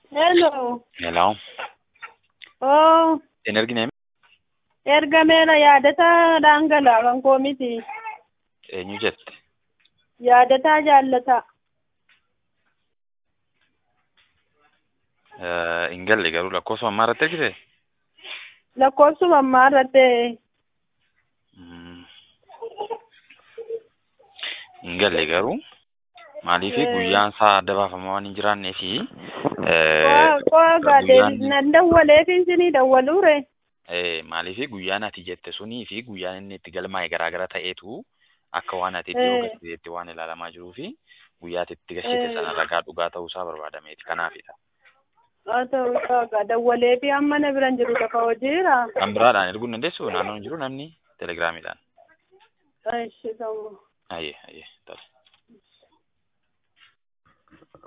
Hello. Hello. Oh, Hin argine ergameera yaadataa dhangala'aa kan koo miti. eenyu jette? Yaadataa jaallataa. Eh, Hin galle garuu lakkoofsa ammaa irratti argite? Lakkoofsuma ammaa irratti Mm. Hin galle garuu maaliifi Eh. guyyaan isaa adda baafamaa waan hin jiraannee fi qo'a gaadee nan dawwaleef isinii dawwaluure. maaliifi guyyaan ati jette sunii fi guyyaan inni itti galmaa'e garaa gara ta'eetu akka waan ati Eh. iddoo gazeetti waan ilaalamaa jiruu fi guyyaa ati itti gashite Eh. sana ragaa dhugaa ta'uusaa barbaadameeti kanaafidha. Haa ta'u qaagaa dawwaleefi amma na biran jiru lafa hojiira. Kan biraadhaan erguu hin dandeessu naannoo hin jiru namni telegiraamiidhaan. Ishi ta'u. Ayyee ayyee tole.